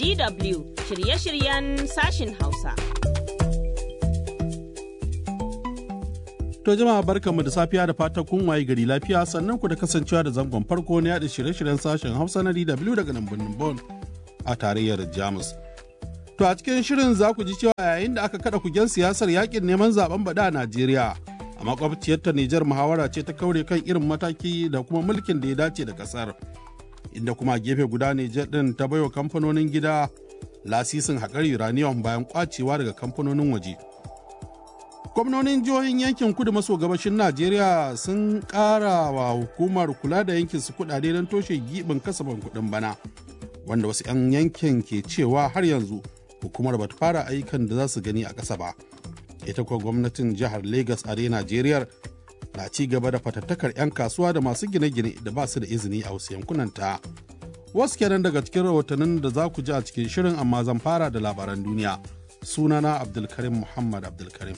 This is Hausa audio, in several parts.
DW shirye-shiryen sashin Hausa. To jama'a barkanmu da safiya da fatan kun waye gari lafiya sannan ku da kasancewa da zangon farko na yaɗa shirye-shiryen sashen Hausa na DW daga nan birnin Bon a tarayyar Jamus. To a cikin shirin za ku ji cewa yayin da aka kada kugen siyasar yakin neman zaben bada a Najeriya a makwabciyar ta Nijar muhawara ce ta kaure kan irin mataki da kuma mulkin da ya dace da kasar. Inda kuma gefe guda Nijar din ta baiwa kamfanonin gida lasisin haƙar uranium bayan kwacewa daga kamfanonin waje. gwamnonin jihohin yankin kudu maso gabashin najeriya sun ƙara wa hukumar kula da yankin su kudade don toshe giɓin kasafin kuɗin bana wanda wasu 'yan yankin ke cewa har yanzu hukumar bata fara ayyukan da za su gani a ƙasa ba ita kuwa gwamnatin jihar lagos a najeriya na ci gaba da fatattakar 'yan kasuwa da masu gine-gine da ba su da izini a wasu yankunan ta wasu kenan daga cikin rahotannin da za ku ji a cikin shirin amma zan fara da labaran duniya sunana abdulkarim muhammad abdulkarim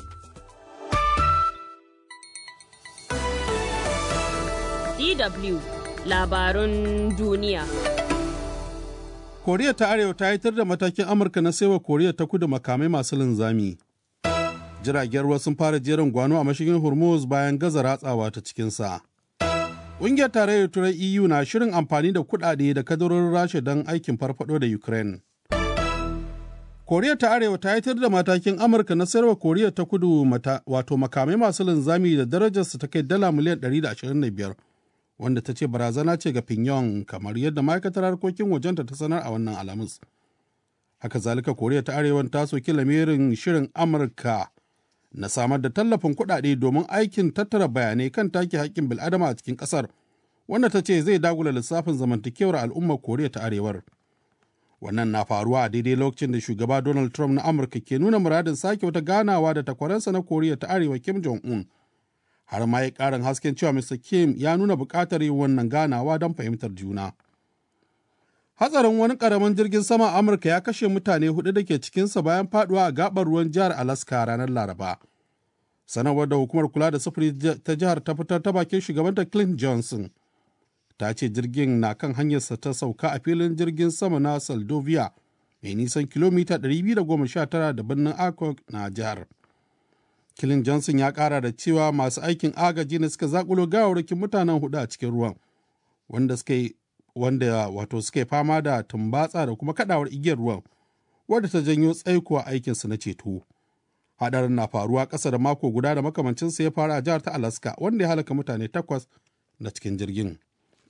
DW labarun duniya. Koriya ta Arewa ta yitar da matakin Amurka na saiwa Koriya ta kudu makamai masu linzami. Jiragen ruwa sun fara jerin gwano a mashigin Hormuz bayan gaza ratsawa ta cikinsa. Ƙungiyar tarayyar Turai EU na shirin amfani da kuɗaɗe da kadarorin Rasha don aikin farfado da Ukraine. Koriya ta Arewa ta yitar da matakin Amurka na sayarwa Koriya ta kudu wato makamai masu linzami da darajarsu ta kai dala miliyan 125 wanda ta ce barazana ce ga Pyongyang kamar yadda ma'aikatar harkokin wajenta ta sanar a wannan alamus. Haka zalika Koriya ta Arewa ta soki lamirin shirin Amurka na samar da tallafin kuɗaɗe domin aikin tattara bayanai kan take haƙƙin bil'adama a cikin ƙasar wanda ta ce zai dagula lissafin zamantakewar al'ummar Koriya ta Arewar. Wannan na faruwa a daidai lokacin da shugaba Donald Trump na Amurka ke nuna muradin sake wata ganawa da takwaransa na Koriya ta Arewa Kim Jong-un. Har ma ya ƙarin hasken cewa Mr. Kim ya nuna buƙatar yin wannan ganawa don fahimtar juna. Hatsarin wani ƙaramin jirgin sama a Amurka ya kashe mutane hudu da ke cikinsa bayan faduwa a gaɓar ruwan jihar Alaska ranar Laraba. Sanarwar da hukumar kula da sufuri ta jihar ta fitar ta bakin shugabanta Clint Johnson. ta ce jirgin na kan hanyarsa ta sauka a filin jirgin sama na Saldovia mai nisan kilomita 219 da birnin Akok na jihar. Kilin Johnson ya kara da cewa masu aikin agaji ne suka zakulo gawarwakin mutanen hudu a cikin ruwan wanda suka wanda wato suka fama da tumbatsa da kuma kadawar igiyar ruwan wadda ta janyo tsaiko a aikinsu na ceto. Hadarin na faruwa ƙasa da mako guda da makamancinsa ya fara a jihar ta Alaska wanda ya halaka mutane takwas na cikin jirgin.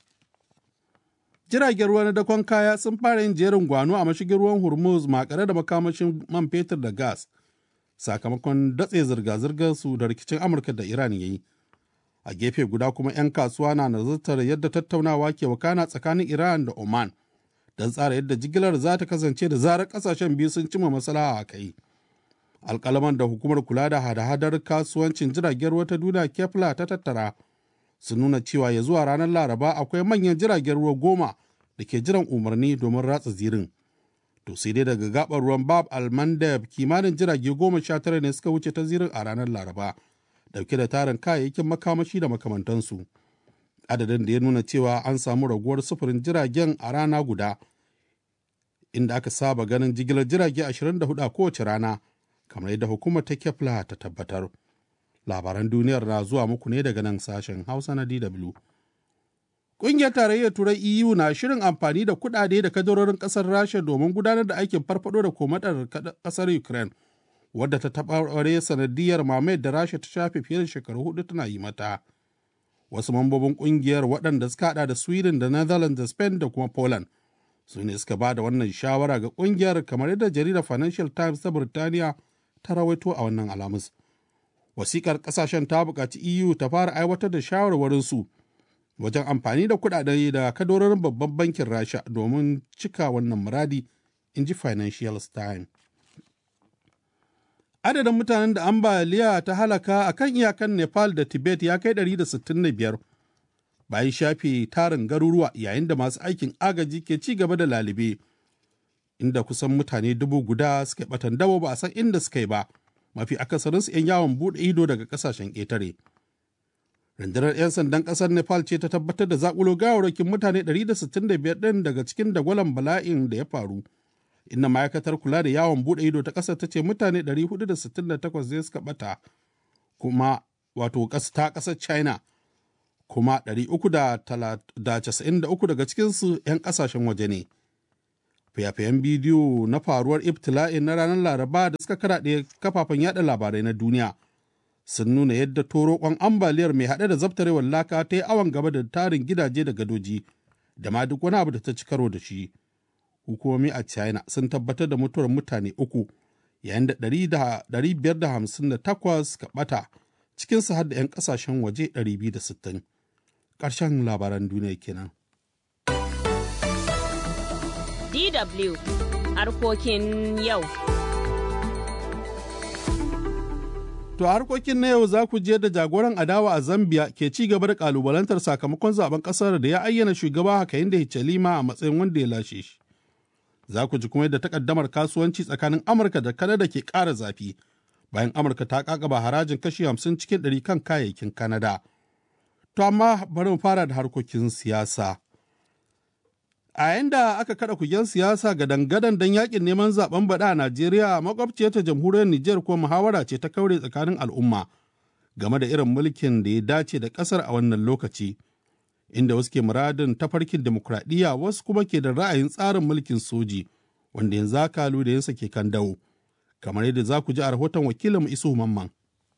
jiragen ruwa na dakon kaya sun fara yin jerin gwano a mashigin ruwan hormuz makare da makamashin man fetur da gas sakamakon datse zirga-zirgar su da rikicin amurka da iran ya yi a gefe guda kuma 'yan kasuwa na nazartar yadda tattaunawa ke wakana tsakanin iran da oman don tsara yadda jigilar za ta kasance da zarar kasashen biyu sun cimma maslaha a kai alkalaman da hukumar kula da hada-hadar kasuwancin jiragen ruwa ta duniya kefla ta tattara sun nuna cewa ya zuwa ranar laraba akwai manyan jiragen ruwa goma da ke jiran umarni domin ratsa zirin to sai dai daga gabar ruwan bab almandab kimanin jirage goma sha tara ne suka wuce ta zirin a ranar laraba dauke da tarin kayayyakin makamashi da makamantansu adadin da ya nuna cewa an samu raguwar sufurin jiragen a rana guda inda aka saba ganin jigilar jirage 24 a kowace rana kamar yadda hukumar ta kefla ta tabbatar. labaran duniyar na zuwa muku ne daga nan sashen hausa na dw ƙungiyar tarayyar turai eu na shirin amfani da kuɗaɗe da kadarorin ƙasar rasha domin gudanar da aikin farfado da komadar ƙasar ukraine wadda ta taɓa sanadiyar mamayar da rasha ta shafe fiye da shekaru hudu tana yi mata wasu mambobin ƙungiyar waɗanda suka haɗa da sweden da netherlands da spain da kuma poland su ne suka ba da wannan shawara ga ƙungiyar kamar yadda jaridar financial times ta birtaniya ta rawaito a wannan alamus wasikar kasashen ta buƙaci EU ta fara aiwatar da shawarwarinsu wajen amfani da kuɗaɗe da kadororin babban bankin Rasha domin cika wannan muradi, in ji Financial Times. Adadin mutanen da ambaliya ta halaka a kan iyakan Nepal da Tibet ya kai 165 bayan shafe tarin garuruwa yayin da masu aikin agaji ke ci gaba da lalibe, inda kusan mutane dubu guda suka batan dabo ba a san inda suka yi ba. mafi akasarinsu 'yan yawon buɗe ido daga ƙasashen ƙetare. Rundunar 'yan sandan ƙasar Nepal ce ta tabbatar da zaƙulo gawarwakin mutane 165 ɗin daga cikin dagwalon bala'in da ya faru inda ma'aikatar kula da yawon buɗe ido ta ƙasar ta ce mutane 468 zai suka ɓata kuma wato ta ƙasar china kuma 393 daga cikinsu 'yan ƙasashen waje ne fayafayen bidiyo na faruwar ibtila'in na ranar laraba da suka karaɗe kafafen yada labarai na duniya sun nuna yadda torokon ambaliyar mai haɗe da zabtarewar laka ta yi awon gaba da tarin gidaje da gadoji da ma duk wani abu da ta ci karo da shi hukumomi a china sun tabbatar da mutuwar mutane uku yayin da 558 ka ɓata cikinsu har da 'yan ƙasashen waje 260 ƙarshen labaran duniya kenan. DW harkokin yau. To a harkokin na yau za ku je da jagoran adawa a Zambia ke ci gaba da kalubalantar sakamakon zaben kasar da ya ayyana shugaba Hakainde Hichilema a matsayin wanda ya lashe shi. Za ku ji kuma yadda takaddamar kasuwanci tsakanin Amurka da Kanada ke ƙara zafi bayan Amurka ta kakaba harajin kashi 50 cikin 100 kan kayayyakin Kanada. To amma bari mu fara da harkokin siyasa. A yayin da aka kada kugen siyasa ga dangadan don yakin neman zaben baɗa a Najeriya makwabciyar ta jamhuriyar Nijar ko muhawara ce ta kaure tsakanin al'umma game da irin mulkin da ya dace da ƙasar a wannan lokaci. Inda wasu ke muradin tafarkin demokradiyya wasu kuma ke da ra'ayin tsarin mulkin soji wanda yanzu haka yansa ke kan dawo. Kamar yadda za ku ji a rahoton wakilin Isu Mamman.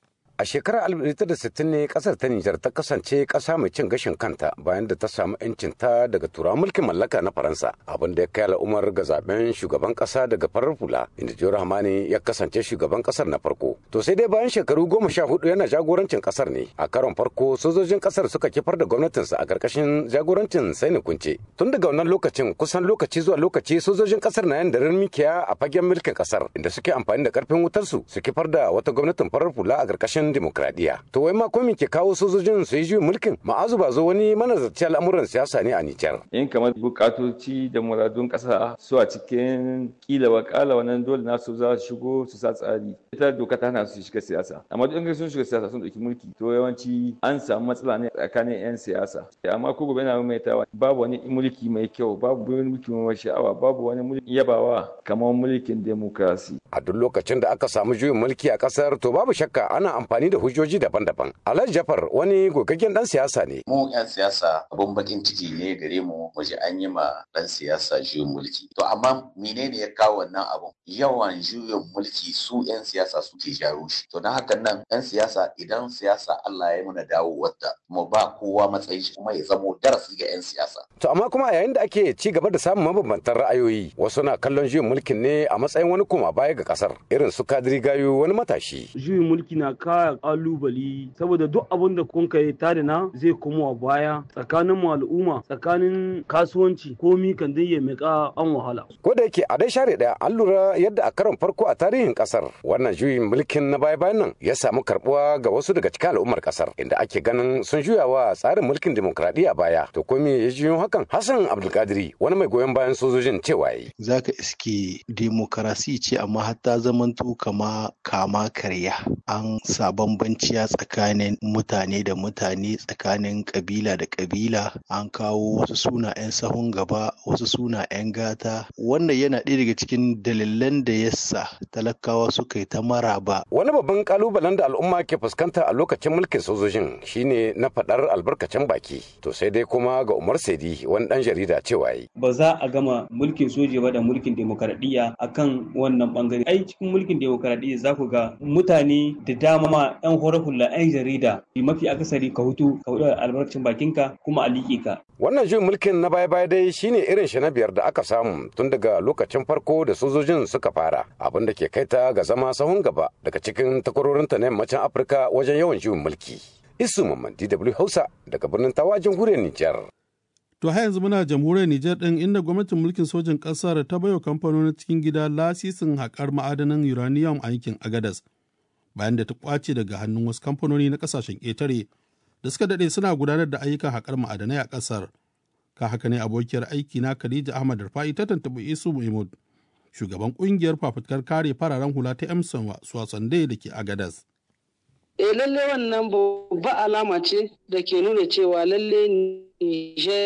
A shekarar 1960 ne kasar ta Nijar ta kasance kasa mai cin gashin kanta bayan da ta samu 'yancin ta daga turawan mulkin mallaka na Faransa, abin da ya kai al'ummar ga zaben shugaban kasa daga farar hula, inda Jiyar Hamani ya kasance shugaban kasar na farko. To sai dai bayan shekaru goma sha hudu yana jagorancin kasar ne, a karon farko sojojin kasar suka kifar da gwamnatinsa a karkashin jagorancin Saini Kunce. Tun daga wannan lokacin kusan lokaci zuwa lokaci sojojin kasar na yan daren mikiya a fagen mulkin kasar, inda suke amfani da karfin wutarsu su kifar da wata gwamnatin farar hula a karkashin demokradiyya. To wai ma ko ke kawo sojojin su yi juyin mulkin? Ma'azu ba zo wani manazarci al'amuran siyasa ne a Nijar. In kamar bukatoci da muradun kasa su a cikin kila wakala wannan dole na su za su shigo su sa tsari. Ita doka ta hana su shiga siyasa. Amma duk in sun shiga siyasa sun dauki mulki to yawanci an samu matsala ne tsakanin 'yan siyasa. Amma ko gobe na maimaitawa babu wani mulki mai kyau babu wani mulki mai sha'awa babu wani mulki yabawa kamar mulkin demokrasi. A duk lokacin da aka samu juyin mulki a kasar to babu shakka ana amfani da hujjoji daban-daban. Alhaji Jafar wani gogaggen dan siyasa ne. Mu 'yan siyasa abun bakin ciki ne gare mu mu ji an yi ma dan siyasa juyin mulki. To amma menene ya kawo wannan abun? Yawan juyin mulki su 'yan siyasa suke jaro shi. To na hakan nan 'yan siyasa idan siyasa Allah ya muna dawo wadda mu ba kowa matsayin shi kuma ya zamo darasi ga 'yan siyasa. To amma kuma yayin da ake ci gaba da samun mabambantan ra'ayoyi wasu na kallon juyin mulkin ne a matsayin wani koma baya ga kasar irin su kadiri gayu wani matashi. Juyin mulki na kaya kalubali saboda duk abin da kun kai tare na zai komo a baya tsakanin mu al'umma tsakanin kasuwanci komi kan dai ya mika an wahala. Ko da yake a dai share daya an lura yadda a karon farko a tarihin kasar wannan juyin mulkin na baya bayan nan ya samu karbuwa ga wasu daga cikin al'ummar kasar inda ake ganin sun juya wa tsarin mulkin demokradiyya baya to ko me ya juyo hakan Hassan Abdulkadiri wani mai goyon bayan sojojin cewa yi. Zaka iske demokarasi ce amma hatta zamanto kama kama karya an sa bambanciya tsakanin mutane da mutane tsakanin kabila da kabila an kawo wasu suna 'yan sahun gaba wasu suna 'yan gata wannan yana ɗaya daga cikin dalilan da yasa talakawa suka yi ta maraba wani babban kalubalen da al'umma ke fuskanta a lokacin mulkin sojojin shine na faɗar albarkacin baki to sai dai kuma ga umar saidi wani ɗan jarida cewa yi ba za a gama mulkin soja ba da mulkin demokaradiyya akan wannan bangare ai cikin mulkin demokaradiyya za ku ga mutane da dama 'yan horar hula 'yan jarida mafi akasari ka hutu ka hudu albarkacin bakinka kuma a liƙe ka. Wannan juyin mulkin na baya-baya dai shine irin shi na biyar da aka samu tun daga lokacin farko da sojojin suka fara abin da ke kai ta ga zama sahun gaba daga cikin takwarorinta na yammacin Afirka wajen yawan juyin mulki. Isu Mamman DW Hausa daga birnin Tawa jamhuriyar Nijar. To har yanzu muna jamhuriyar Nijar ɗin inda gwamnatin mulkin sojin ƙasar ta baiwa kamfanonin cikin gida lasisin haƙar ma'adanan uranium a yankin Agadas. bayan da ta kwace daga hannun wasu kamfanoni na kasashen ƙetare da suka daɗe suna gudanar da ayyukan haƙar ma'adanai a ƙasar. Ka haka ne abokiyar aiki na Khadija Ahmad Rufai ta tantabi Isu Muhammad, shugaban ƙungiyar fafutukar kare fararen hula ta Emson Swasande da ke Agadas. E lalle wannan babba alama ce da ke nuna cewa lalle Nijar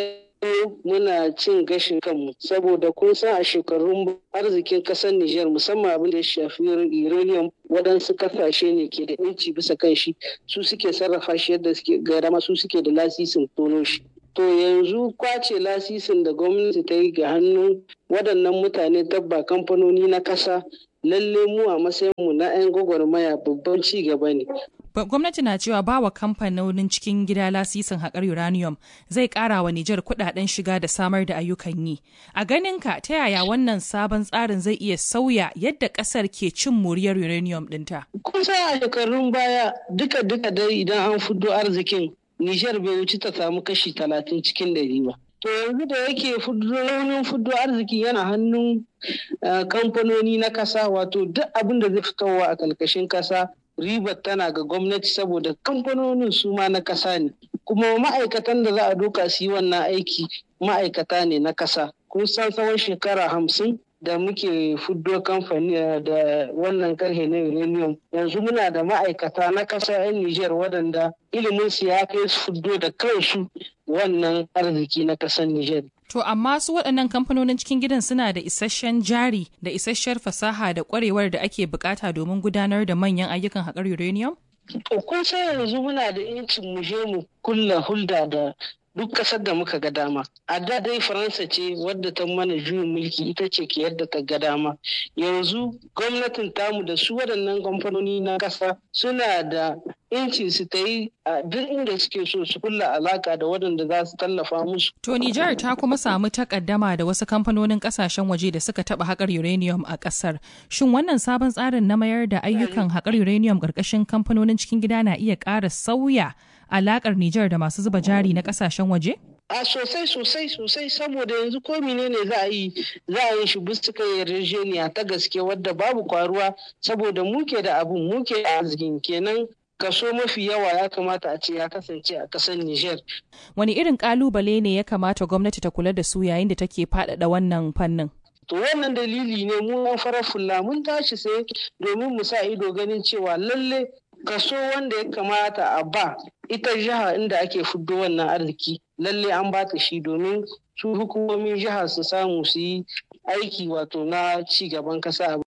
muna cin gashin kanmu saboda kun san a shekarun arzikin kasar Nijar musamman abin da ya shafi uranium waɗansu kasashe ne ke da inci bisa kan shi su suke sarrafa shi yadda suke ga dama su suke da lasisin tono shi to yanzu kwace lasisin da gwamnati ta yi ga hannun waɗannan mutane tabba kamfanoni na ƙasa lalle mu a matsayinmu na 'yan gwagwarmaya babban ci gaba ne gwamnati na cewa ba wa kamfanonin cikin gida lasisin haƙar uranium zai ƙara wa Nijar kuɗaɗen shiga da samar da ayyukan yi. A ganinka ta yaya wannan sabon tsarin zai iya sauya yadda ƙasar ke cin moriyar uranium ɗinta? Kusa a shekarun baya duka duka dai idan an fudo arzikin Nijar bai wuce ta samu kashi talatin cikin ɗari ba. To yanzu da yake raunin fudo arziki yana hannun kamfanoni na kasa wato duk abin da zai fitowa a ƙarƙashin kasa ribar tana ga gwamnati saboda kamfanonin su ma na kasa ne kuma ma'aikatan da za a doka su yi wannan aiki ma'aikata ne na kasa kun san tsawon shekara hamsin da muke fuddo kamfani da wannan karhe na uranium yanzu muna da ma'aikata na kasa 'yan Nijar waɗanda ilimin su ya kai su fuddo da kansu wannan arziki na kasar Nijar. To amma su waɗannan kamfanonin cikin gidan suna da isasshen jari da isasshiyar fasaha da ƙwarewar da ake bukata domin gudanar da manyan ayyukan haƙar uranium? To kun san yanzu muna da incin mu je mu kulla hulda da duk ƙasar da muka ga dama. A da dai Faransa ce wadda ta mana juyin mulki ita ce ke yadda ta ga dama. Yanzu gwamnatin tamu da su waɗannan kamfanoni na ƙasa suna da incin su ta yi a duk inda suke so su kulla alaka da waɗanda za su tallafa musu. To Nijar ta kuma samu takaddama da wasu kamfanonin ƙasashen waje da suka taɓa haƙar uranium a ƙasar. Shin wannan sabon tsarin na mayar da ayyukan haƙar uranium ƙarƙashin kamfanonin cikin gida na iya ƙara sauya alakar Nijar da masu zuba jari na kasashen waje? A sosai sosai sosai saboda yanzu ko ne za a yi za a yi shi bisa yarjejeniya ta gaske wadda babu kwaruwa saboda muke da abun muke da arzikin kenan kaso mafi yawa ya kamata a ce ya kasance a kasar Nijar. Wani irin kalubale ne ya kamata gwamnati ta kula da su yayin da take faɗaɗa wannan fannin? To wannan dalili ne mu an farar fulla mun tashi sai domin mu sa ido ganin cewa lalle kaso wanda ya kamata a ba ita jiha inda ake fuddo wannan arziki lalle an ba ta shi domin su hukumomin jiha su samu su yi aiki wato na ci gaban kasa.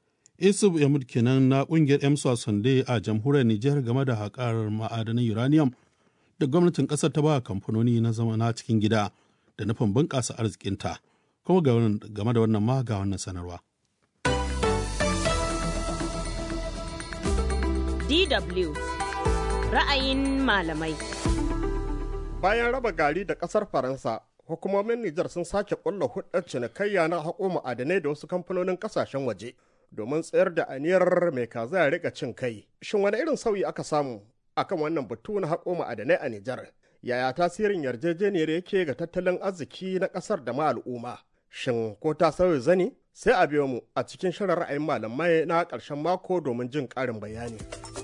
Isuf Yamud kenan na kungiyar EMSA Sunday a jamhuriyar Nijar game da haƙar ma'adanan uranium da gwamnatin ƙasar ta ba kamfanoni na zama na cikin gida da nufin bunƙasa arzikinta. Kuma game da wannan ma ga wannan sanarwa. DW ra'ayin malamai. Bayan raba gari da ƙasar Faransa, hukumomin Nijar sun sake ƙulla hudar cinikayya na haƙo ma'adanai da wasu kamfanonin ƙasashen waje domin tsayar da aniyar mai kaza ya rika cin kai. Shin wani irin sauyi aka samu akan wannan batu na haƙo ma'adanai a Nijar? Yaya tasirin yarjejeniyar yake ga tattalin arziki na ƙasar da ma al'umma? Shin ko ta sauya zani? Sai a biyo mu a cikin shirin ra'ayin malamai na ƙarshen mako domin jin ƙarin bayani.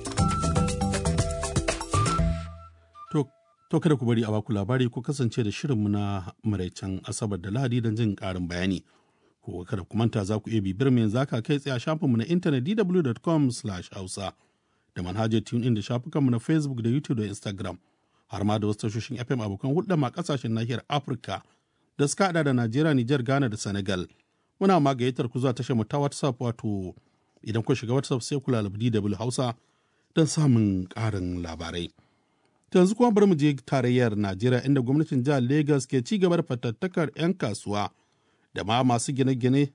To kada ku bari a baku labari ko kasance da shirinmu na maraicen Asabar da Lahadi don jin ƙarin bayani. Ko kada ku manta za ku iya bibiyar mu yanzu haka kai tsaye a shafinmu na intanet dw.com/hausa da manhajar TuneIn da shafukanmu na Facebook da YouTube da Instagram har ma da wasu tashoshin FM abokan hulɗa ma ƙasashen nahiyar Afirka da suka haɗa da Najeriya, Nijar, Ghana da Senegal. Muna ma gayyatar ku zuwa tashar mu ta WhatsApp wato idan ku shiga WhatsApp sai ku lalabi DW Hausa don samun ƙarin labarai. yanzu kuma bari mu je tarayyar najeriya inda gwamnatin jihar lagos ke ci gaba da fatattakar 'yan kasuwa da ma masu gine-gine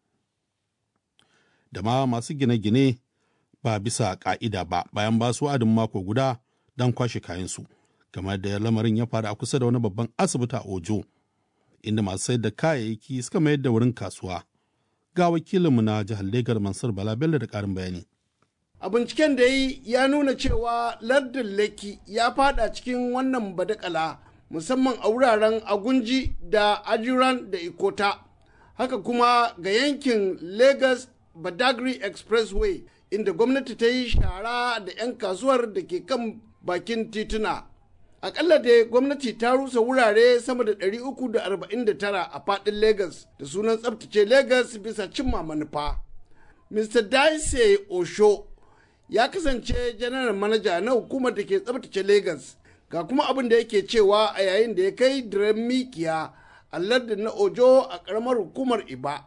da ma masu gine-gine ba bisa ka'ida ba bayan ba su wa'adin mako guda don kwashe kayansu kamar da lamarin ya faru a kusa da wani babban asibiti a ojo inda masu sayar da kayayyaki suka mayar da wurin kasuwa ga wakilinmu na jihar lagos mansur bala bello da karin bayani a binciken da yi ya nuna cewa lardin leki ya fada cikin wannan badakala musamman a wuraren agunji da ajiran da ikota haka kuma ga yankin lagos badagry expressway inda gwamnati ta yi shara da 'yan kasuwar da ke kan bakin tituna akalla da gwamnati ta rusa wurare sama da 349 a fadin lagos da sunan tsabtace lagos bisa cimma manufa mr daise osho ya kasance janar manaja na hukumar da ke tsabtace Legas ga kuma abin da yake cewa a yayin da ya kai diren mikiya a lardin na ojo a karamar hukumar iba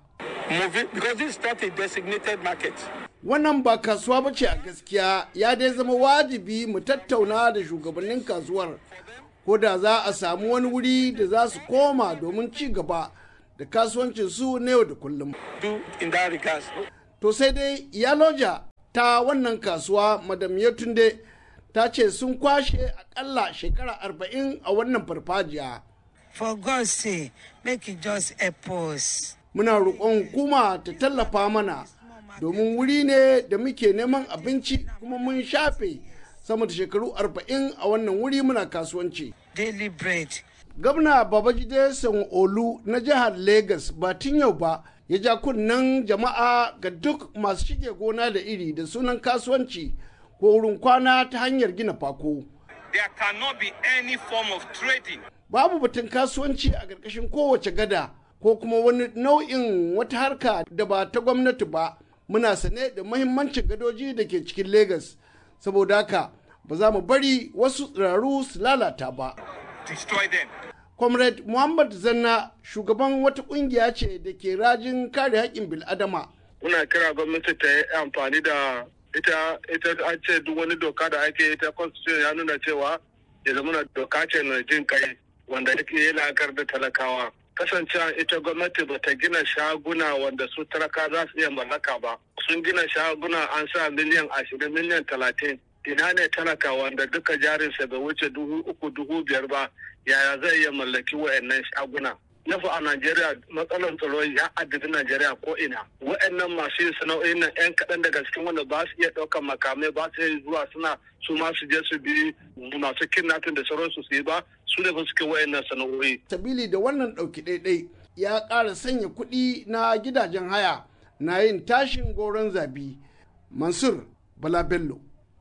wannan ba kasuwa ba ce a gaskiya ya dai zama wajibi mu tattauna da shugabannin kasuwar ko da za a samu wani wuri da za su koma domin ci gaba da kasuwancin su na yau da kullum to sai dai yaloja ta wannan kasuwa madam yatunde ta ce sun kwashe akalla shekara arba'in a wannan farfajiya. For God's sake, make it just help us. Muna roƙon hukuma ta tallafa mana domin wuri ne da muke neman abinci kuma mun shafe sama da shekaru arba'in a wannan wuri muna kasuwanci. Daily bread. Gwamna Babajide Sanwo-Olu na jihar Legas ba tun yau ba ya ja kunnen jama'a ga duk masu shige gona da iri da sunan kasuwanci ko wurin kwana ta hanyar gina fako. There cannot be any form of trading. Babu batun kasuwanci a ƙarƙashin kowace gada ko kuma wani nau'in wata harka da ba ta gwamnati ba. Muna sane da mahimmancin gadoji da ke cikin Legas. Saboda haka ba za mu bari wasu tsiraru su lalata ba. Destroy them. Comrade Muhammad Zanna shugaban wata kungiya ce da ke rajin kare haƙƙin bil'adama. Muna kira gwamnati ta yi amfani da ita ita an ce duk wani doka da ake ita constitution ya nuna cewa ya zama doka ce na jin kai wanda yake yi la'akar da talakawa kasancewa ita gwamnati ba ta gina shaguna wanda su talaka za su iya mallaka ba sun gina shaguna an sa miliyan ashirin miliyan talatin ina ne talaka wanda duka jarinsa bai wuce dubu uku dubu biyar ba yaya zai iya mallaki wa'annan shaguna nafa a Najeriya matsalar tsaro ya addabi Najeriya ko ina. Wa'annan masu yin sana'o'in nan 'yan kaɗan daga cikin wanda ba su iya ɗaukar makamai ba su iya zuwa suna su ma su je su bi masu kidnapping da sauransu su yi ba su ne ba suke wa'annan sana'o'i. Sabili da wannan ɗauki ɗaiɗai ya ƙara sanya kuɗi na gidajen haya na yin tashin goron zabi. Mansur Bala Bello,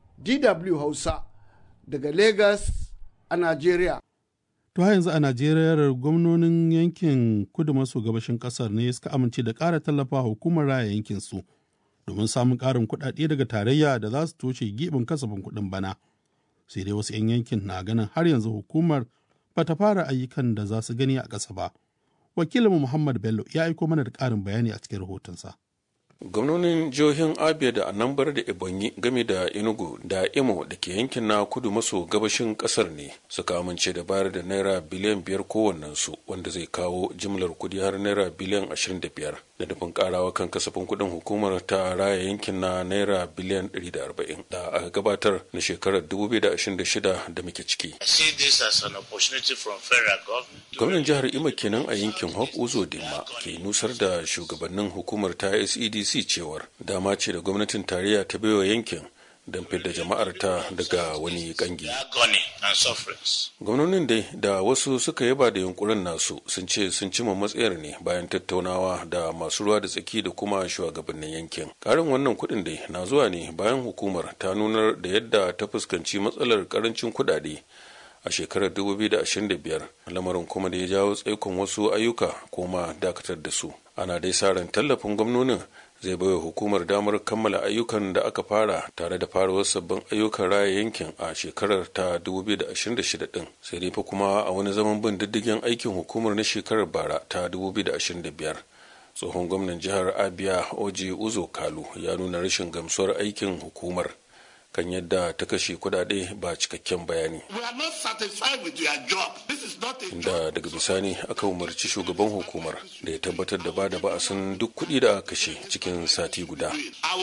DW Hausa, daga Lagos a Najeriya. To yanzu a Najeriya gwamnonin yankin kudu maso gabashin kasar ne suka amince da ƙara tallafa hukumar raya yankin su domin samun ƙarin kuɗaɗe daga tarayya da za su toshe gibin kasafin kuɗin bana. Sai dai wasu 'yan yankin na ganin har yanzu hukumar ba ta fara ayyukan da za su gani a ƙasa ba. Wakilinmu Muhammad Bello ya aiko mana da ƙarin bayani a cikin rahotonsa. gwamnonin jihohin abia da anambar da ebonyi game da enugu da imo da ke yankin na kudu maso gabashin kasar ne suka amince da bayar da naira biliyan biyar kowannensu wanda zai kawo jimlar kudi har naira biliyan ashirin da biyar da nufin karawa kan kasafin kudin hukumar ta raya yankin na naira biliyan ɗari da arba'in da aka gabatar na shekarar dubu biyu da ashirin da shida da muke ciki gwamnan jihar imo kenan a yankin hope uzo dimma ke nusar da shugabannin hukumar ta sedc CDC cewar dama ce da gwamnatin tarayya ta baiwa yankin don fidda jama'ar ta daga wani kangi. Gwamnonin dai da wasu suka yaba da yunkurin nasu sun ce sun cima matsayar ne bayan tattaunawa da masu ruwa da tsaki da kuma shugabannin yankin. Karin wannan kuɗin dai na zuwa ne bayan hukumar ta nunar da yadda ta fuskanci matsalar karancin kuɗaɗe a shekarar 2025 lamarin kuma da ya jawo tsaikon wasu ayyuka kuma dakatar da su. Ana dai sa ran tallafin gwamnonin zai baiwa hukumar damar kammala ayyukan da aka fara tare da farawar sabbin ayyukan raya yankin a shekarar ta 2026 din sai dai fa kuma a wani zaman bin diddigin aikin hukumar na shekarar bara ta 2025 tsohon gwamnan jihar abia oji uzo kalu ya nuna rashin gamsuwar aikin hukumar kan yadda ta kashe kudade ba cikakken bayani. Inda daga bisani aka umarci shugaban hukumar da ya tabbatar da ba da ba'asin duk kuɗi da aka kashe cikin sati guda.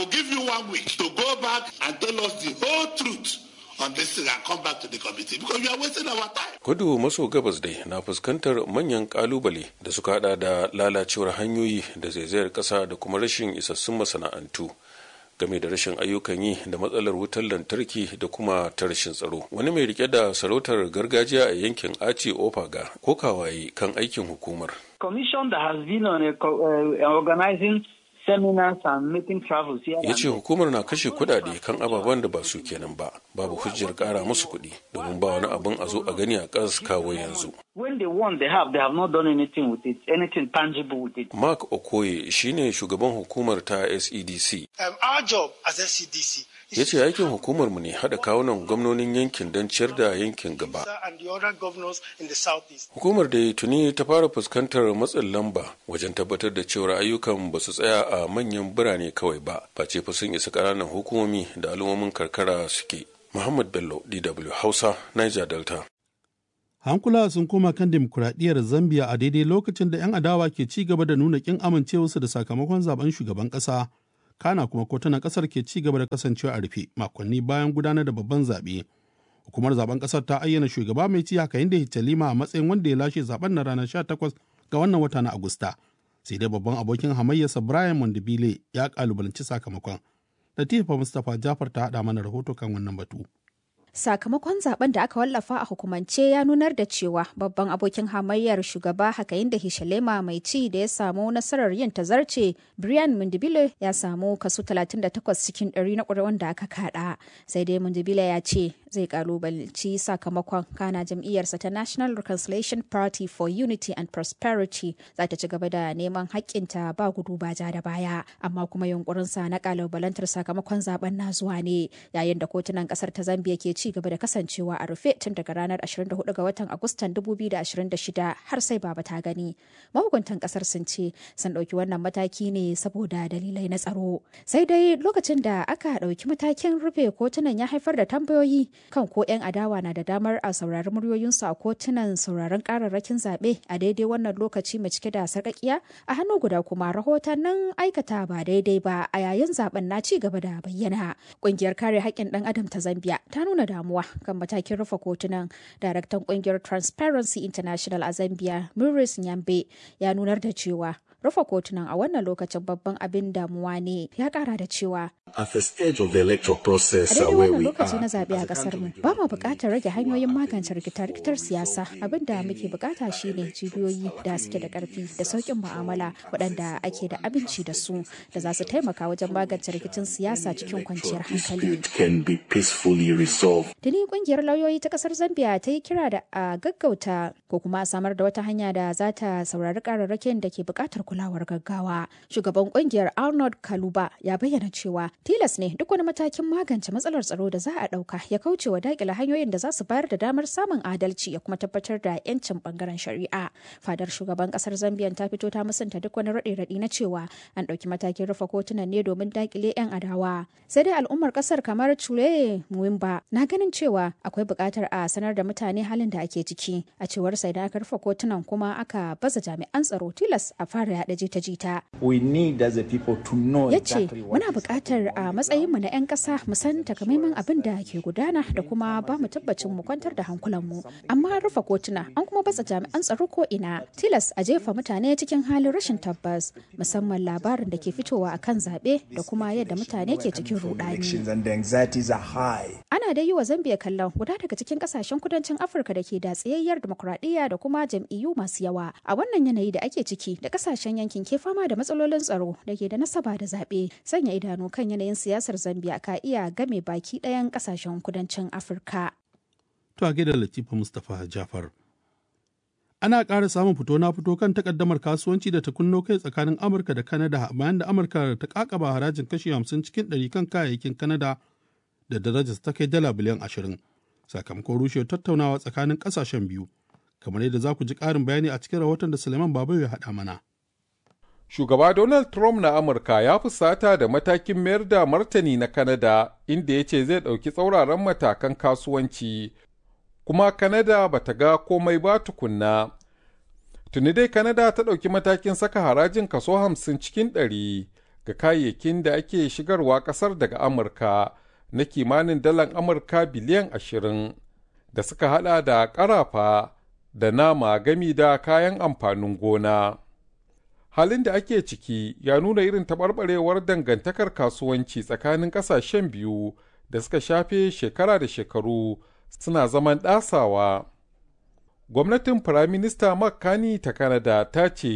Kudu maso gabas dai na fuskantar manyan kalubale da suka hada da lalacewar hanyoyi da zaizayar ƙasa da kuma rashin isassun masana'antu. game da rashin ayyukan yi da matsalar wutar lantarki da kuma ta rashin tsaro wani mai rike da sarautar gargajiya a yankin aci ofaga kokawaye kan aikin hukumar commission that has been on a, uh, organizing seminars and making travels here. ya ce hukumar na kashe kudade kan ababen da ba su kenan ba babu hujjar kara musu kuɗi domin ba wani abin a zo a gani a ƙas kawo yanzu When they won, they have. They have not done anything with it, anything tangible with it. mark okoye shine shugaban hukumar ta sedc Um, our job as SCDC ya ce aikin hukumarmu ne haɗa kawunan gwamnonin yankin don ciyar da yankin gaba and the other governors in the southeast. hukumar da tuni ta fara fuskantar matsin lamba wajen tabbatar da cewar ayyukan ba su tsaya a manyan birane kawai ba face fa sun isa ƙananan hukumomi da al'ummomin karkara suke muhammad bello dw hausa niger delta hankula sun koma kan demokuraɗiyyar zambia a daidai lokacin da 'yan adawa ke ci gaba da nuna kin amincewarsu da sakamakon zaben shugaban ƙasa kana kuma kotunan ƙasar ke ci gaba da kasancewa a rufe makonni bayan gudanar da babban zaɓe hukumar zaben ƙasar ta ayyana shugaba mai ci haka inda hitalima a matsayin wanda ya lashe zaben na ranar 18 ga wannan wata na agusta sai dai babban abokin hamayyarsa brian mondibile ya kalubalanci sakamakon latifa mustapha jafar ta haɗa mana rahoto kan wannan batu Sakamakon zaben da aka wallafa a hukumance ya nunar da cewa babban abokin hamayyar shugaba Hakainde Hishalema mai ci da ya samu nasarar yin tazarce Brian Mundibile ya samu kaso 38 cikin 100 na ƙuri'un da aka kada. Sai dai Mundibile ya ce zai kalubalci sakamakon kana jam'iyyarsa ta National Reconciliation Party for Unity and Prosperity za ta ci gaba da neman haƙƙinta ba gudu ba ja da baya amma kuma yunkurinsa na kalubalantar sakamakon zaben na zuwa ne yayin da kotunan ƙasar ta Zambia ke ci gaba da kasancewa a rufe tun daga ranar 24 ga watan Agustan 2026 har sai baba ta gani. Mahukuntan kasar sun ce sun ɗauki wannan mataki ne saboda dalilai na tsaro. Sai dai lokacin da aka ɗauki matakin rufe kotunan ya haifar da tambayoyi kan ko 'yan adawa na da damar a saurari muryoyinsu a kotunan sauraron kararrakin zaɓe a daidai wannan lokaci mai cike da sarƙaƙiya a hannu guda kuma rahotannin aikata ba daidai ba a yayin zaben na ci gaba da bayyana. Ƙungiyar kare haƙƙin ɗan adam ta Zambia ta nuna damuwa kan matakin rufe kotunan daraktan kungiyar transparency international a zambia maurice nyambe ya nunar da cewa rufe kotunan a wannan lokacin babban abin damuwa ne ya kara da cewa At the stage of the electoral process a uh, daidai where wannan we lokaci are, na zaɓe a ƙasar mu ba ma buƙatar rage hanyoyin magance rikita-rikitar siyasa abin da muke buƙata shine cibiyoyi da suke da ƙarfi da sauƙin mu'amala waɗanda ake da abinci da su da za su taimaka wajen magance rikicin siyasa cikin kwanciyar hankali it can be peacefully resolved. Tuni kungiyar lauyoyi ta kasar Zambia ta yi kira da a gaggauta ko kuma a samar da wata hanya da za ta saurari kararrakin da ke buƙatar kulawar gaggawa. Shugaban kungiyar Arnold Kaluba ya bayyana cewa tilas ne duk wani matakin magance matsalar tsaro da za a ɗauka ya kauce wa daƙile hanyoyin da za su bayar da damar samun adalci ya kuma tabbatar da 'yancin bangaren shari'a. Fadar shugaban kasar Zambia ta fito ta musanta duk wani raɗe-raɗi na cewa an ɗauki matakin rufe kotunan ne domin daƙile 'yan adawa. Sai dai al'ummar kasar kamar Chule Muwimba na ganin cewa akwai buƙatar a sanar da mutane halin da ake ciki a cewar sai da aka rufe kotunan kuma aka baza jami'an tsaro tilas a fara yaɗa jita-jita. We need as a people to know ya ce exactly what muna buƙatar a matsayinmu na 'yan ƙasa mu san takamaiman abin da ke gudana da kuma ba mu tabbacin mu kwantar da hankulanmu amma an rufe kotuna an kuma batsa jami'an tsaro ko ina tilas a jefa mutane cikin halin rashin tabbas musamman labarin da ke fitowa akan zaɓe da kuma yadda mutane ke cikin rudani elections and the anxieties are high. ana dai yi wa zambia kallon guda daga cikin kasashen kudancin afirka da ke da tsayayyar demokuraɗiyya da kuma jam'iyyu masu yawa a wannan yanayi da ake ciki da kasashen yankin ke fama da matsalolin tsaro da ke da nasaba da zaɓe sanya idanu kan yanayin siyasar zambia ka iya game baki ɗayan kasashen kudancin afirka To a gaida Latifa Mustapha Jafar. Ana ƙara samun fito na fito kan takaddamar kasuwanci da ta kunno kai tsakanin Amurka da Kanada bayan da Amurka ta kakaba harajin kashi 50 cikin 100 kan kayayyakin Kanada da darajar ta kai dala biliyan 20 sakamakon rushewar tattaunawa tsakanin ƙasashen biyu. Kamar yadda za ku ji ƙarin bayani a cikin rahoton da Suleiman Babayo ya haɗa mana. Shugaba Donald Trump na Amurka ya fusata da matakin mayar da martani na Kanada inda ya ce zai ɗauki tsauraran matakan kasuwanci, kuma Kanada ba ta ga komai ba tukunna. Tuni dai Kanada ta ɗauki matakin saka harajin kaso hamsin cikin ɗari ga kayayyakin da ake shigarwa ƙasar daga Amurka na kimanin dalan Amurka biliyan ashirin da suka haɗa da ƙarafa da nama gami da kayan amfanin gona. halin da ake ciki ya nuna irin taɓarɓarewar dangantakar kasuwanci tsakanin ƙasashen biyu da suka shafe shekara da shekaru suna zaman ɗasawa. Gwamnatin Firaminista Makani ta Kanada ta ce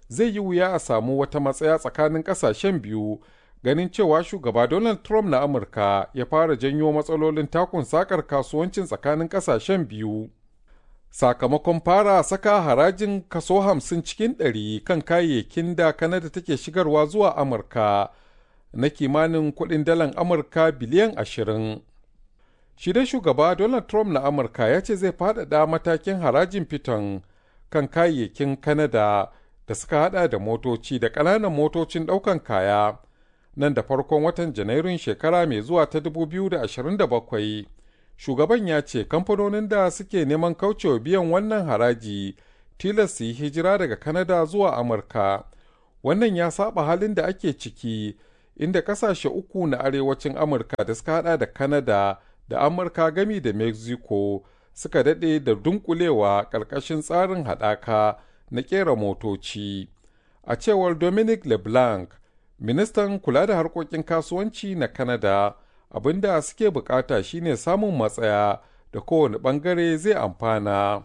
zai yi wuya a samu wata matsaya tsakanin ƙasashen biyu ganin cewa shugaba Donald Trump na Amurka ya fara janyo matsalolin takun sakar kasuwancin tsakanin ƙasashen biyu. Sakamakon fara saka harajin kaso hamsin cikin ɗari kan kayayyakin da Kanada take shigarwa zuwa Amurka na kimanin kuɗin dalan Amurka biliyan ashirin. Shi dai shugaba Donald Trump na Amurka ya ce zai faɗaɗa matakin harajin fiton kan kayayyakin Kanada da suka hada da motoci da ƙananan motocin ɗaukan kaya nan da farkon watan Janairun shekara mai zuwa ta 2027. Shugaban ya ce kamfanonin da suke neman kaucewa biyan wannan haraji tilas su yi hijira daga Kanada zuwa Amurka. Wannan ya saba halin da ake ciki inda ƙasashe uku na arewacin Amurka da suka hada da Kanada da Amurka gami da Mexico suka daɗe da dunkulewa ƙarƙashin tsarin haɗaka na ƙera motoci. A cewar Dominic LeBlanc, ministan kula da harkokin kasuwanci na Canada, abin da suke bukata shine samun matsaya da kowane ɓangare zai amfana.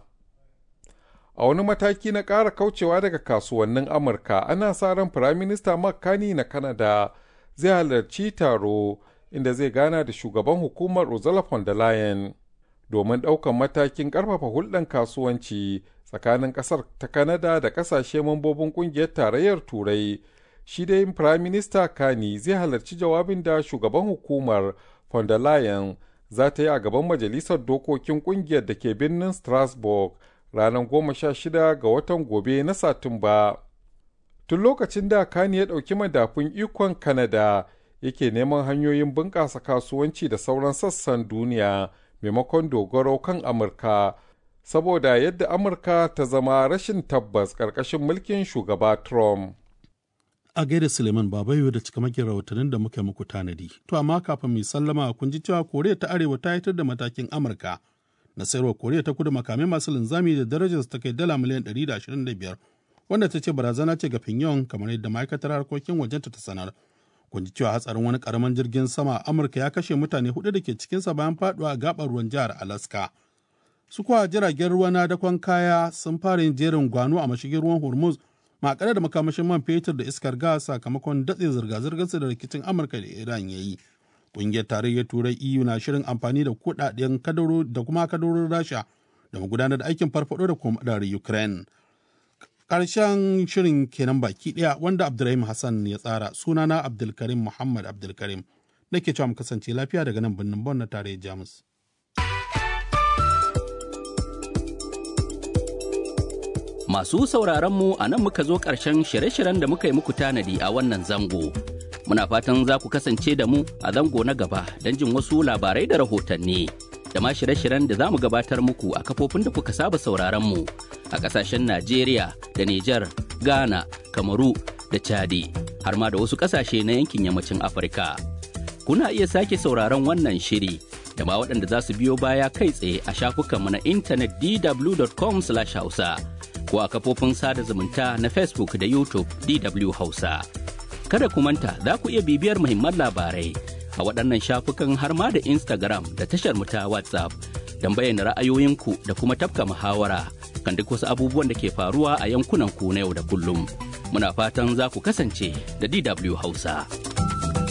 A wani mataki na ƙara kaucewa daga kasuwannin Amurka, ana sa ran Firaminista Mark Carney na Canada zai halarci taro inda zai gana da shugaban hukumar Ursula von der Leyen domin ɗaukan matakin ƙarfafa hulɗar kasuwanci tsakanin ƙasar ta Kanada da ƙasashe mambobin ƙungiyar tarayyar Turai. Shi dai Prime Minister Kani zai halarci jawabin da shugaban hukumar von der Leyen za ta yi a gaban Majalisar Dokokin ƙungiyar da ke birnin Strasbourg ranar goma sha shida ga watan gobe na Satumba. Tun lokacin da Kani ya ɗauki madafun ikon Kanada yake neman hanyoyin bunƙasa kasuwanci da sauran sassan duniya maimakon dogaro kan Amurka. saboda yadda Amurka ta zama rashin tabbas ƙarƙashin mulkin shugaba Trump. A gaida Suleiman Babayo da cikamakin rahotannin da muka muku tanadi. To amma kafin mai sallama kun ji cewa Koriya ta Arewa ta yitar da matakin Amurka na sayarwa Koriya ta Kudu makamai masu linzami da darajar ta kai dala miliyan 125 wanda ta ce barazana ce ga Pyongyang kamar yadda ma'aikatar harkokin wajenta ta sanar. Kun ji cewa hatsarin wani karamin jirgin sama Amurka ya kashe mutane hudu da ke cikinsa bayan faduwa a gabar ruwan jihar Alaska. su kuwa jiragen ruwa na dakon kaya sun fara yin jerin gwano a mashigin ruwan hormuz makare da makamashin man fetur da iskar gas sakamakon datse zirga-zirgar da rikicin amurka da iran ya yi ƙungiyar tarayyar turai eu na shirin amfani da kuɗaɗen kadaro da kuma kadarorin rasha da gudanar da aikin farfado da kuma da ukraine ƙarshen shirin kenan baki ɗaya wanda abdulrahim hassan ya tsara sunana abdulkarim muhammad abdulkarim nake cewa mu kasance lafiya daga nan birnin bon na tarayyar jamus Masu sauraron mu a nan muka zo ƙarshen shirye-shiryen da muka yi muku tanadi a wannan zango. Muna fatan za ku kasance da mu a zango na gaba don jin wasu labarai da rahotanni. Da ma shirye-shiryen da za mu gabatar muku a kafofin da kuka saba sauraron mu a ƙasashen Najeriya da Nijar, Ghana, Kamaru da Chadi, har ma da wasu ƙasashe na yankin yammacin Afirka. Kuna iya sake sauraron wannan shiri da ma waɗanda za su biyo baya kai tsaye a shafukanmu na intanet dw.com/hausa. ko a kafofin sada zumunta na Facebook da YouTube DW Hausa. Kada ku manta za ku iya bibiyar muhimman labarai a waɗannan shafukan har ma da Instagram da tashar mu ta WhatsApp don bayyana ra'ayoyinku da kuma tafka muhawara kan duk wasu abubuwan da ke faruwa a yankunan ku na yau da kullum. Muna fatan za ku kasance da DW Hausa.